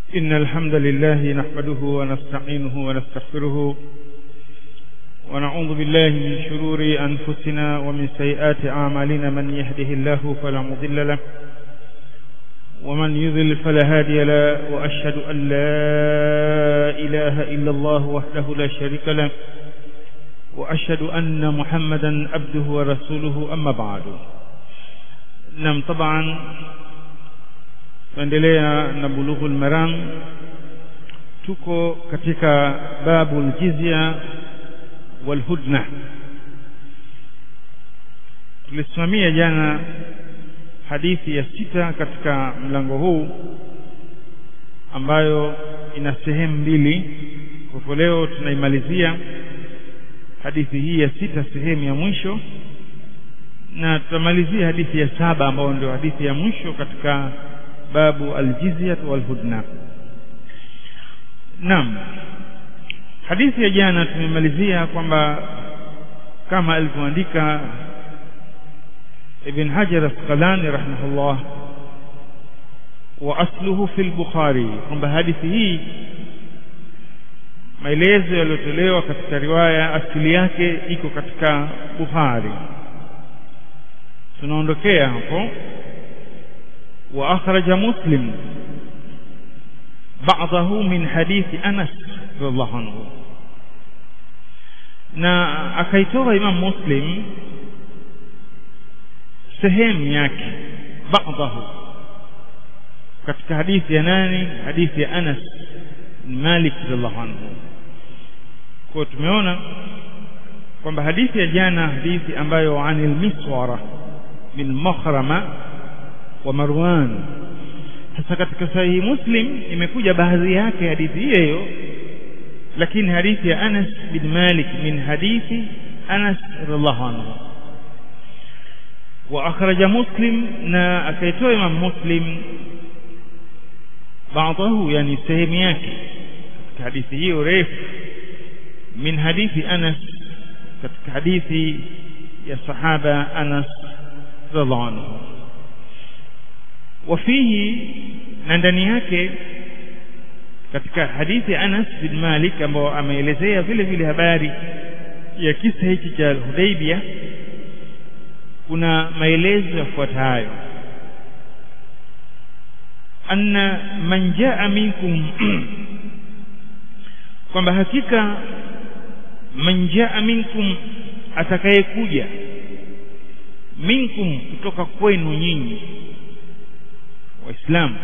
إن الحمد لله نحمده ونستعينه ونستغفره ونعوذ بالله من شرور أنفسنا ومن سيئات أعمالنا من يهده الله فلا مضل له ومن يضل فلا هادي له وأشهد أن لا إله إلا الله وحده لا شريك له وأشهد أن محمدا عبده ورسوله أما بعد نعم طبعا tuendelea na bulughul maram tuko katika babul jizya wal hudna tulisimamia jana hadithi ya sita katika mlango huu ambayo ina sehemu mbili kwa leo tunaimalizia hadithi hii ya sita sehemu ya mwisho na tutamalizia hadithi ya saba ambayo ndio hadithi ya mwisho katika babu aljizyah walhudna naam hadithi ya jana tumemalizia kwamba kama alivyoandika ibn hajar asqalani rahimahullah wa asluhu fi al-bukhari kwamba hadithi hii maelezo yaliyotolewa katika riwaya asili yake iko katika bukhari tunaondokea hapo وأخرج مسلم بعضه من حديث أنس رضي الله عنه na akaitoa Imam Muslim sehemu yake baadhahu katika hadithi ya nani hadithi ya Anas bin Malik radhiallahu anhu kwa tumeona kwamba hadithi ya jana hadithi ambayo anil miswara bin makhrama wa Marwan sasa katika sahihi Muslim imekuja baadhi yake hadithi hiyo lakini hadithi ya Anas bin Malik min hadithi Anas radhiallahu anhu wa akhraja Muslim na akaitoa Imam Muslim baadahu yani sehemu yake katika hadithi hiyo refu min hadithi Anas katika hadithi ya sahaba Anas radhiallahu anhu wafihi na ndani yake katika hadithi Anas bin Malik ambao ameelezea vile vile habari ya kisa hiki cha Hudaybia kuna maelezo yafuatayo anna man jaa minkum kwamba hakika man jaa minkum atakayekuja minkum kutoka kwenu nyinyi waislamu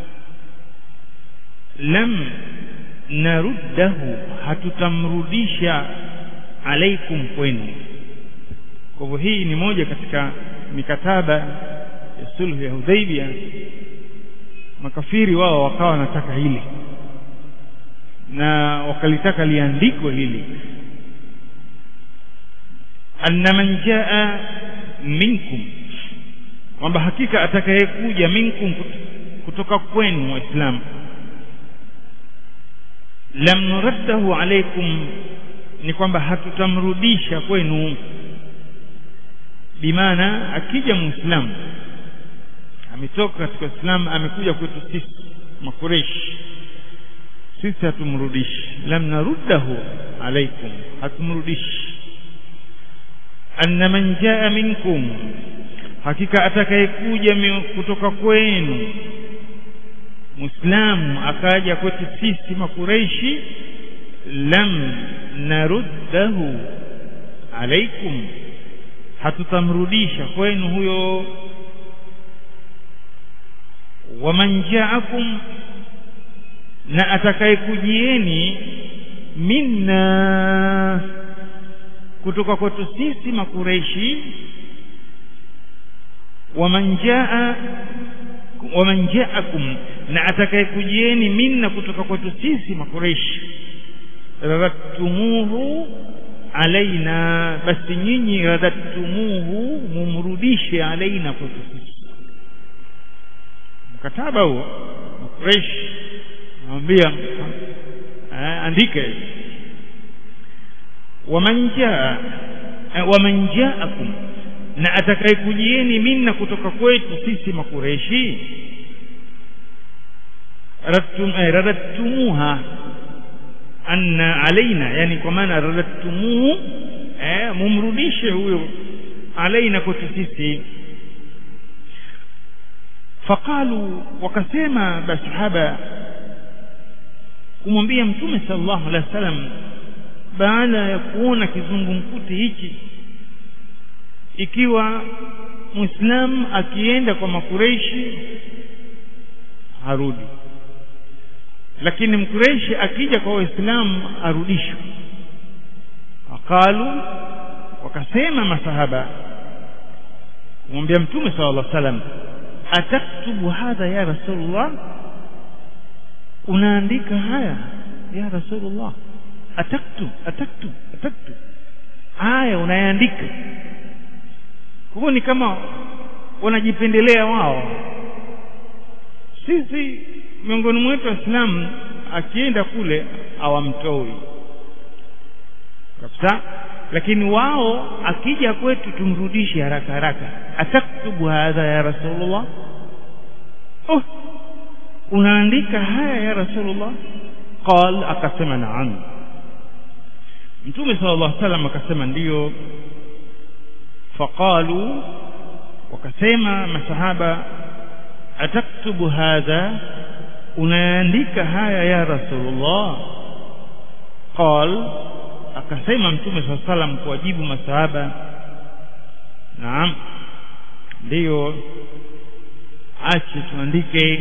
lam naruddahu hatutamrudisha alaikum kwenu kwa hivyo hii ni moja katika mikataba ya sulhu ya Hudaybia makafiri wao wakawa wanataka hili na wakalitaka liandikwe hili anna man jaa minkum kwamba hakika atakayekuja minkum kutoka kwenu waislamu lam nuraddahu alaikum ni kwamba hatutamrudisha kwenu bimaana akija muislamu ametoka katika Uislamu amekuja kwetu sisi makureshi sisi hatumrudishi lam naruddahu alaikum hatumrudishi anna man jaa minkum hakika atakayekuja kutoka kwenu muislamu akaja kwetu sisi makureishi lam naruddahu alaikum hatutamrudisha kwenu huyo waman jaakum na atakayekujieni minna kutoka kwetu sisi makureishi waman jaa waman jaakum na atakayekujieni minna kutoka kwetu sisi makureishi radhattumuhu alaina basi nyinyi radhattumuhu mumrudishe alaina kwetu sisi mkataba huo makureishi nawambia andika waman jaa waman jaakum na atakayekujieni minna kutoka kwetu sisi makureshi radtum eh, radattumuha anna alaina yani kwa maana radattumuhu eh, mumrudishe huyo alaina kwetu sisi faqalu wakasema masahaba kumwambia mtume sallallahu alaihi wasallam baada ya kuona kizungumkuti hichi ikiwa muislamu akienda kwa makureishi harudi lakini mkureishi akija kwa waislamu arudishwe waqalu wakasema masahaba kumwambia mtume sallallahu alaihi wasallam ataktubu hadha ya rasulullah unaandika haya ya rasulullah ataktub ataktub ataktub haya unayaandika hivyo ni kama wanajipendelea wao sisi miongoni mwetu waislamu akienda kule hawamtoi kabisa lakini wao akija kwetu tumrudishe haraka haraka ataktubu hadha ya rasulullah oh unaandika haya ya rasulullah qal akasema naam mtume sallallahu alaihi wasallam akasema ndiyo faqalu wakasema masahaba ataktubu hadha unaandika haya ya rasulullah qal akasema mtume saa salam kuwajibu masahaba naam ndiyo ache tuandike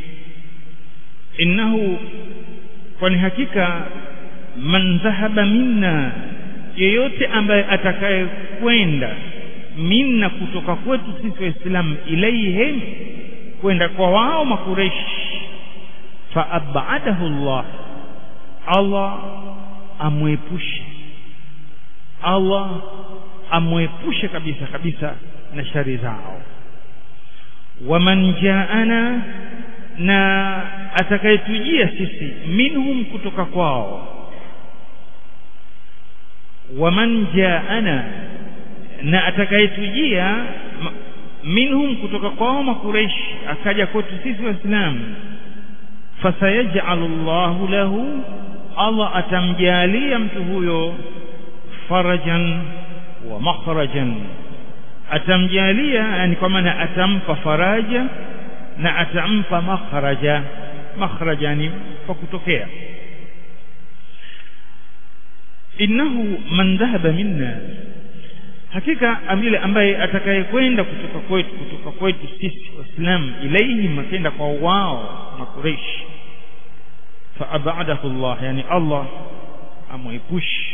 innahu kwani hakika man dhahaba minna yeyote ambaye atakaye kwenda minna kutoka kwetu sisi waislamu ilaihim kwenda kwa wao makureshi faabadahu llah allah amwepushe allah amwepushe kabisa kabisa na shari zao waman jaana na atakayetujia sisi minhum kutoka kwao waman jaana na atakayetujia minhum kutoka kwao makureishi akaja kwetu sisi waislamu fasayajalu llahu lahu allah atamjalia mtu huyo farajan wa makhrajan atamjalia yani kwa maana atampa faraja na atampa makhraja makhraja ni kwa kutokea innahu man dhahaba minna hakika yule ambaye atakayekwenda kutoka kwetu kutoka kwetu sisi waislamu ilaihim akenda kwa wao makureishi faabadahu llah yani allah amwepushi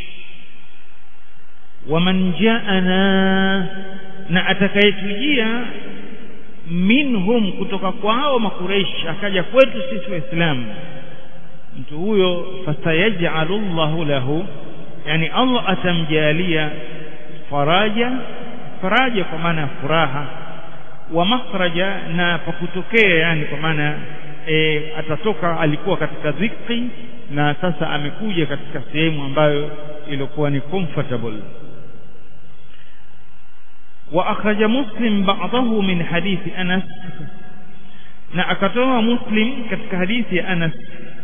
waman jaana na atakayetujia minhum kutoka kwao makureishi akaja kwetu sisi waislamu mtu huyo fasayajalu llahu lahu yani allah atamjalia faraja faraja kwa maana ya furaha wa makhraja na pakutokea yani kwa maana e, atatoka alikuwa katika dhiki na sasa amekuja katika sehemu ambayo ilikuwa ni comfortable wa akhraja muslim ba'dahu min hadithi anas na akatoa muslim katika hadithi ya anas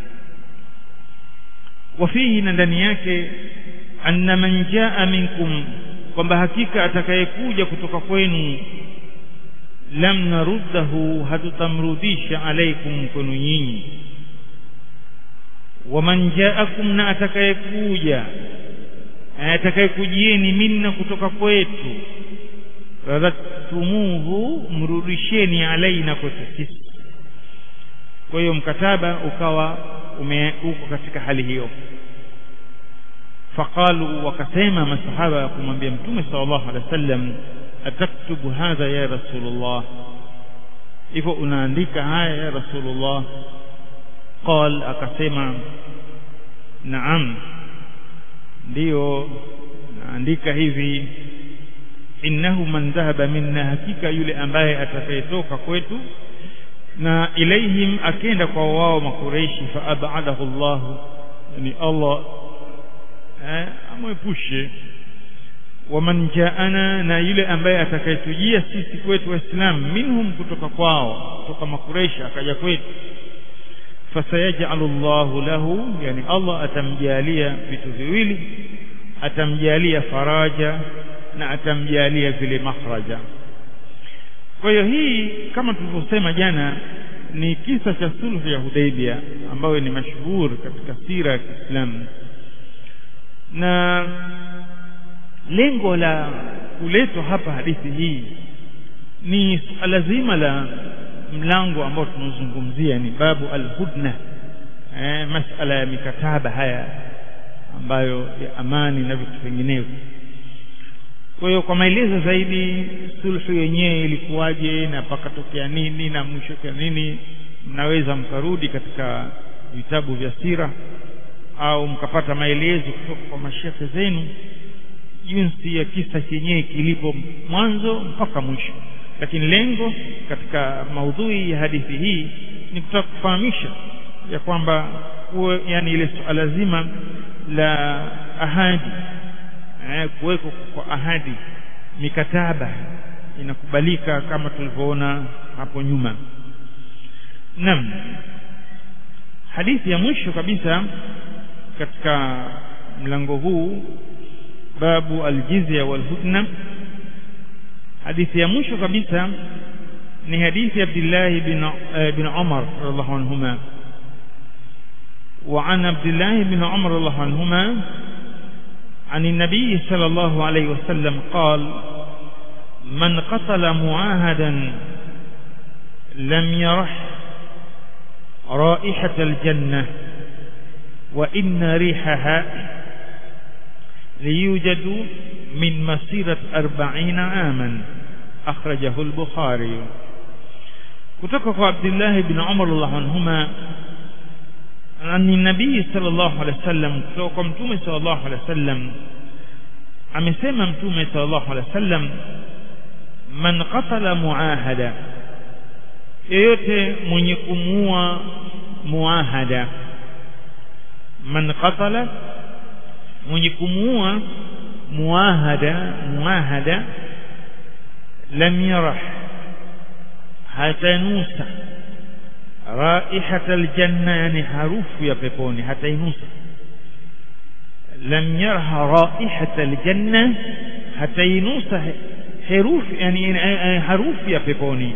wafihi na ndani yake anna man jaa minkum kwamba hakika atakayekuja kutoka kwenu lam naruddahu hatutamrudisha alaikum kwenu nyinyi waman jaakum na atakayekuja atakayekujieni minna kutoka kwetu radhattumuhu mrudisheni alaina kwetu sisi kwa hiyo mkataba ukawa ume uko katika hali hiyo faqalu wakasema masahaba kumwambia mtume sallallahu alaihi wasallam ataktubu hadha ya rasulullah hivyo unaandika haya ya rasulullah qal akasema naam ndiyo naandika hivi innahu man dhahaba minna hakika yule ambaye atakayetoka kwetu na ilaihim akenda kwa wao makureishi fa abadahu Allah yani Allah eh, amwepushe waman jaana na yule ambaye atakayetujia sisi kwetu waislamu minhum kutoka kwao kutoka makureishi akaja kwetu fasayajalu llahu lahu yani allah atamjalia vitu viwili atamjalia faraja na atamjalia vile makhraja kwa hiyo hii kama tulivyosema jana ni kisa cha sulhu ya Hudaybia ambayo ni mashuhuri katika sira ya Kiislamu na lengo la kuletwa hapa hadithi hii ni suala zima la mlango ambao tunazungumzia ni babu alhudna eh, masala ya mikataba haya ambayo ya amani na vitu vinginevyo kwa hiyo kwa maelezo zaidi sulhu yenyewe ilikuwaje na pakatokea nini na mwisho kwa nini mnaweza mkarudi katika vitabu vya sira au mkapata maelezo kutoka kwa mashekhe zenu jinsi ya kisa chenyewe kilipo mwanzo mpaka mwisho lakini lengo katika maudhui ya hadithi hii ni kutaka kufahamisha ya kwamba kuwe yani ile suala zima la ahadi eh, kuweko kwa ahadi mikataba inakubalika kama tulivyoona hapo nyuma naam hadithi ya mwisho kabisa katika mlango huu babu aljizya walhudna hadithi ya mwisho kabisa ni hadithi ya Abdullah bin bin Umar radhiallahu anhuma وعن عبد الله بن عمر رضي الله عنهما عن النبي صلى الله عليه وسلم قال من قتل معاهدا لم يرح رائحة الجنة وإن ريحها ليوجد من مسيرة أربعين عاما أخرجه البخاري kutoka kwa Abdullah ibn Umar radhiallahu anhuma ani nabii sallallahu alaihi wasallam kutoka kwa mtume sallallahu alaihi wasallam amesema mtume sallallahu alaihi wasallam man qatala muahada yeyote mwenye kumuua muahada man qatala mwenye kumuua muahada muahada lam yarah hatanusa raihata aljanna yani harufu ya peponi hatainusa lam yarha raihata aljanna hatainusa herufi yani harufu ya peponi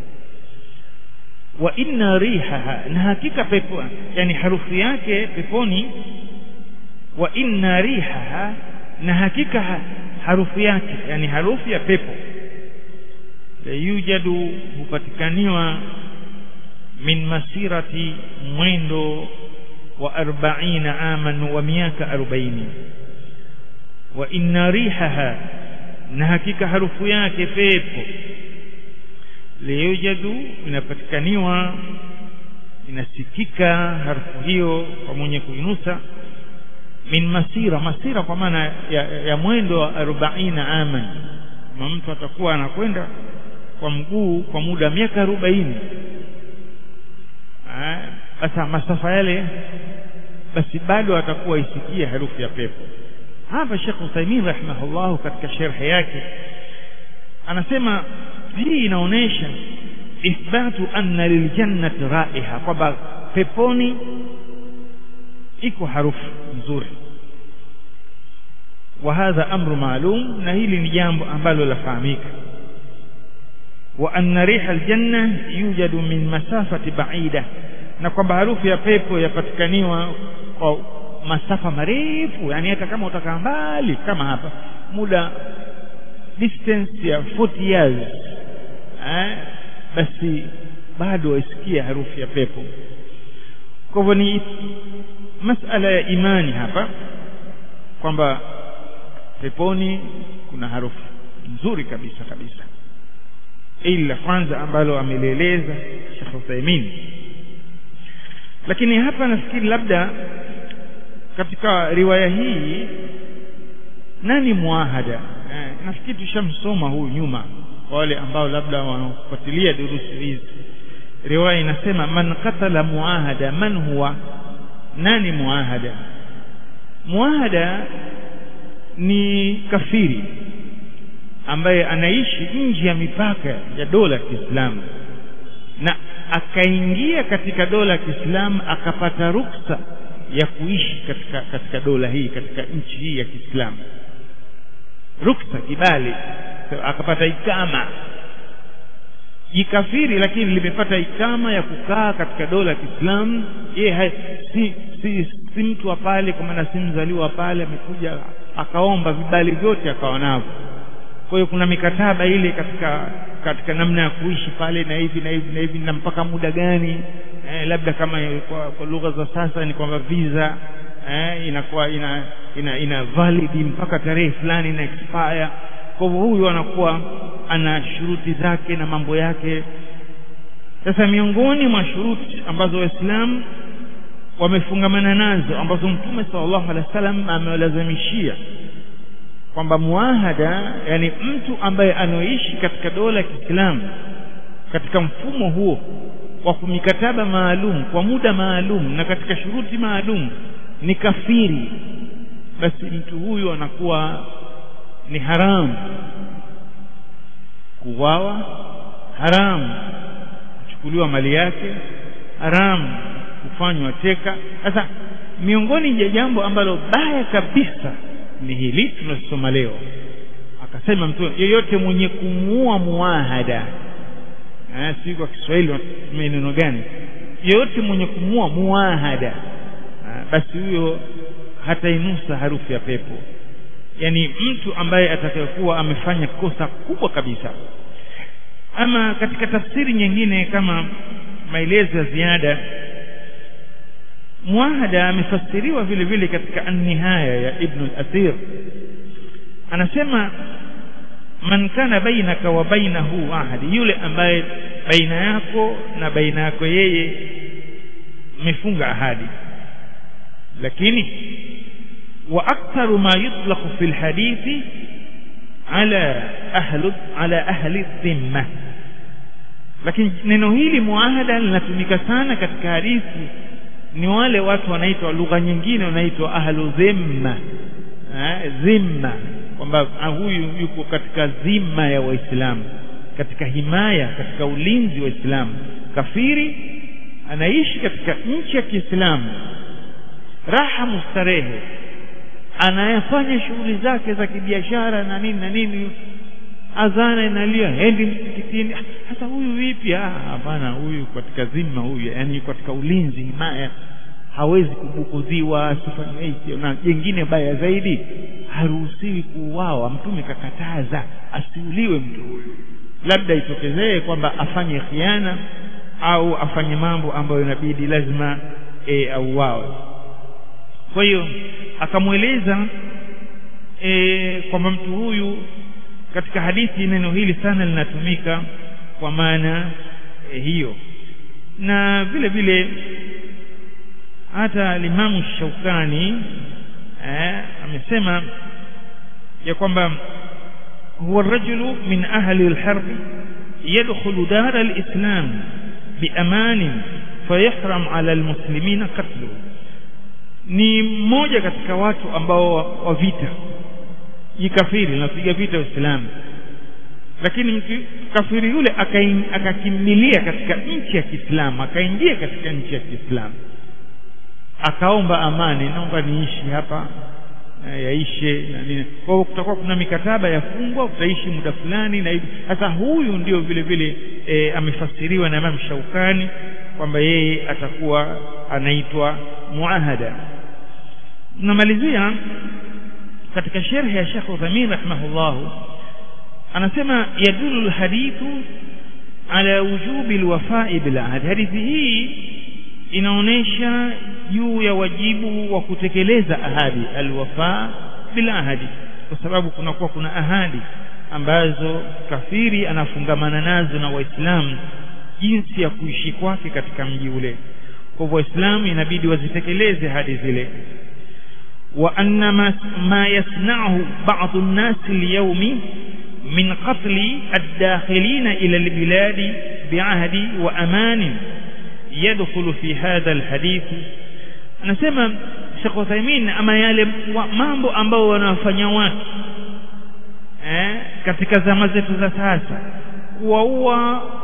wa inna rihaha na hakika pepo yani harufu yake peponi wa inna rihaha na hakika harufu yake yani harufu ya pepo la yujadu hupatikaniwa min masirati mwendo wa arbaina aman wa miaka arobaini wa inna rihaha na hakika harufu yake pepo liyujadu inapatikaniwa inasikika harufu hiyo kwa mwenye kuinusa min masira masira kwa maana ya, ya mwendo wa arobaina aman kama mtu atakuwa anakwenda kwa mguu kwa muda wa miaka arobaini sasa masafa yale basi bado atakuwa isikie harufu ya pepo hapa Sheikh Uthaymeen rahimahullah katika sharhi yake anasema hii inaonesha ithbatu anna liljannati raiha kwamba peponi iko harufu nzuri wa hadha amru maalum na hili ni jambo ambalo lafahamika wa anna riha aljanna yujadu min masafati ba'ida na kwamba harufu ya pepo yapatikaniwa kwa masafa marefu yani hata kama utakaa mbali kama hapa muda distance ya 40 years eh, basi bado waisikia harufu ya pepo kwa hivyo ni masala ya imani hapa kwamba peponi kuna harufu nzuri kabisa kabisa ili la kwanza ambalo amelieleza Sheikh Uthaymeen lakini hapa nafikiri labda katika riwaya hii nani muahada eh, nafikiri tushamsoma huyu nyuma kwa wale ambao labda wanafuatilia durusi hizi riwaya inasema man qatala muahada man huwa nani muahada muahada ni kafiri ambaye anaishi nje ya mipaka ya dola ya Kiislamu na akaingia katika dola ya Kiislamu akapata ruksa ya kuishi katika katika dola hii katika nchi hii ya Kiislamu ruksa kibali akapata ikama jikafiri lakini limepata ikama ya kukaa katika dola ya Kiislamu yeye si, si, si mtu wa pale kwa maana si mzaliwa pale amekuja akaomba vibali vyote akawa navyo kwa hiyo kuna mikataba ile katika katika namna ya kuishi pale na hivi na hivi na hivi na mpaka muda gani eh, labda kama kwa, kwa lugha za sasa ni kwamba visa eh, inakuwa ina ina, ina valid mpaka tarehe fulani na expire kwa hivyo huyu anakuwa ana shuruti zake na mambo yake sasa miongoni mwa shuruti ambazo waislamu wamefungamana nazo ambazo mtume sallallahu alaihi wasallam amewalazimishia kwamba muahada yani mtu ambaye anaoishi katika dola ya Kiislamu katika mfumo huo wa mikataba maalum kwa muda maalum na katika shuruti maalum ni kafiri basi mtu huyu anakuwa ni haramu kuwawa haramu kuchukuliwa mali yake haramu kufanywa teka sasa miongoni mwa jambo ambalo baya kabisa ni hili tunasoma leo akasema mtu yeyote mwenye kumuua muahada eh si kwa Kiswahili watumia neno gani yeyote mwenye kumuua muahada basi huyo hatainusa harufu ya pepo yani mtu ambaye atakayekuwa amefanya kosa kubwa kabisa ama katika tafsiri nyingine kama maelezo ya ziada muahada amefasiriwa vile vile katika an-nihaya ya Ibn al-Athir anasema man kana bainaka wa bainahu ahadi yule ambaye baina yako na baina yako yeye mmefunga ahadi lakini wa aktharu ma yutlaqu fi al-hadithi ala ahli ala ahli dhimma lakini neno hili muahada linatumika sana katika hadithi ni wale watu wanaitwa lugha nyingine wanaitwa ahlu dhimma eh, dhimma kwamba huyu yuko katika dhima ya waislamu katika himaya katika ulinzi wa Uislamu kafiri anaishi katika nchi ya Kiislamu raha mustarehe anayefanya shughuli zake za kibiashara na nini na nini adhana inalia hendi msikitini sasa huyu vipi ah hapana huyu katika zima huyu yani katika ulinzi himaya hawezi kubukudhiwa asifanye hicho na jengine baya zaidi haruhusiwi kuuawa mtume kakataza asiuliwe mtu huyu labda itokezee kwamba afanye khiana au afanye mambo ambayo inabidi lazima e, auawe kwa hiyo akamweleza e, kwamba mtu huyu katika hadithi neno hili sana linatumika kwa maana e, hiyo na vile vile hata limamu Shaukani eh, amesema ya kwamba huwa rajulu min ahli alharb yadkhulu dar alislam biaman fayahram ala almuslimina qatluhu ni mmoja katika watu ambao wa vita jikafiri napiga vita Uislamu lakini mtu kafiri yule akakimbilia katika nchi ya Kiislamu akaingia katika nchi ya Kiislamu akaomba amani naomba niishi hapa yaishe na nini kwa hiyo kutakuwa kuna mikataba yafungwa utaishi muda fulani na hivi sasa huyu ndio vile vile e, amefasiriwa na Imam Shaukani kwamba yeye atakuwa anaitwa muahada namalizia katika sherhi ya Sheikh Uthamin rahimahullah anasema yadulu alhadithu ala wujubi alwafa'i bil ahd hadithi hii inaonesha juu ya wajibu wa kutekeleza ahadi alwafa bil ahadi kwa sababu kunakuwa kuna ahadi ambazo kafiri anafungamana nazo na waislamu jinsi ya kuishi kwake katika mji ule kwa hivyo waislamu inabidi wazitekeleze ahadi zile وأن ما, ما يصنعه بعض الناس اليوم من قتل الداخلين إلى البلاد بعهد وأمان يدخل في هذا الحديث anasema Sheikh Uthaymeen ama yale mambo ambao wanafanya watu eh, katika zama zetu za sasa kuwaua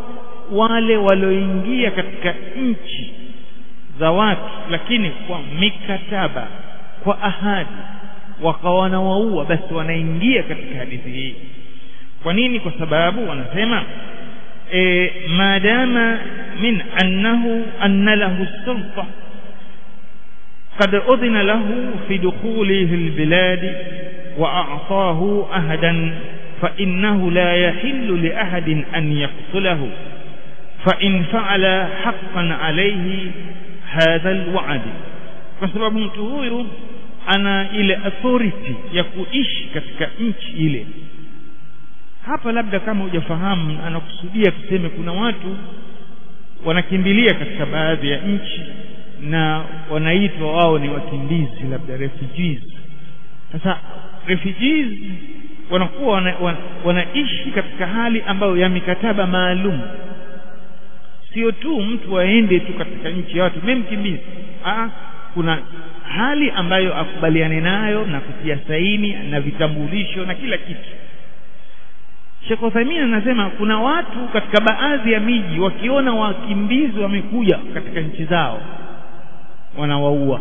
wale walioingia katika nchi za watu lakini kwa mikataba kwa ahadi wakawa wanawaua basi wanaingia katika hadithi hii kwa nini kwa sababu wanasema e, maadama min annahu anna lahu sulta قد أذن له في دخوله البلاد وأعطاه أهدا فإنه لا يحل لأحد أن يقتله فإن فعل حقا عليه هذا الوعد فسبب mtu huyu ana ile authority ya kuishi katika nchi ile hapa labda kama hujafahamu anakusudia tuseme kuna watu wanakimbilia katika baadhi ya nchi na wanaitwa wao ni wakimbizi labda refugees sasa refugees wanakuwa wana, wana, wanaishi katika hali ambayo ya mikataba maalum sio tu mtu aende tu katika nchi ya watu mimi mkimbizi ah kuna hali ambayo akubaliane nayo na kutia saini na vitambulisho na kila kitu Sheikh Uthaymeen anasema kuna watu katika baadhi ya miji wakiona wakimbizi wamekuja katika nchi zao wanawaua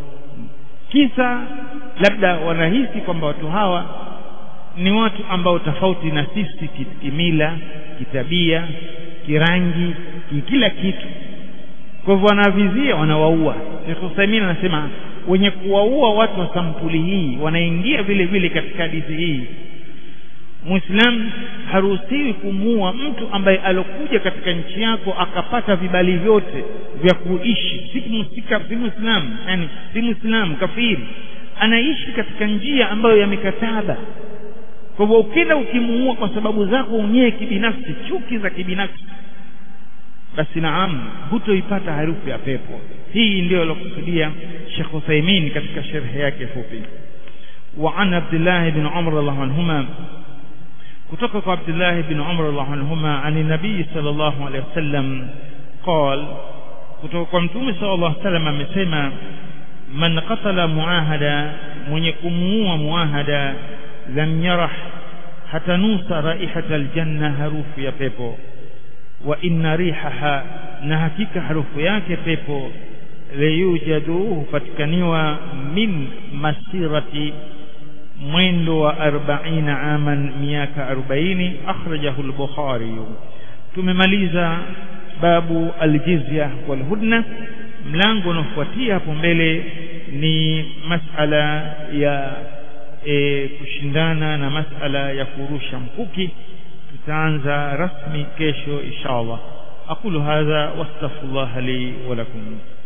kisa labda wanahisi kwamba watu hawa ni watu ambao tofauti na sisi kimila kitabia kirangi kila kitu kwa hivyo wanavizia wanawaua Sheikh Uthaymeen anasema wenye kuwaua watu wa sampuli hii wanaingia vile vile katika hadithi hii Muislamu haruhusiwi kumuua mtu ambaye alokuja katika nchi yako akapata vibali vyote vya kuishi si musika si Muislamu yani si Muislamu kafiri anaishi katika njia ambayo ya mikataba kwa hivyo ukienda ukimuua kwa sababu zako unyewe kibinafsi chuki za kibinafsi basi naam hutoipata harufu ya pepo hii ndio alokusudia Sheikh Uthaymeen katika sharhi yake fupi وعن عبد الله بن عمر رضي الله عنهما kutoka kwa Abdullah ibn Umar radhiallahu anhuma ani nabii sallallahu alaihi wasallam قال kutoka kwa mtume sallallahu alaihi wasallam amesema man qatala muahada mwenye kumuua muahada lam yarah hatanusa raihata aljanna harufu ya pepo wa inna rihaha na hakika harufu yake pepo layujadu hupatikaniwa min masirati mwendo wa 40 aman miaka 40 akhrajahu al-bukhari tumemaliza babu al-jizya wal hudna mlango unaofuatia hapo mbele ni masala ya e, kushindana na masala ya kurusha mkuki tutaanza rasmi kesho inshallah aqulu hadha wastaghfirullah li wa lakum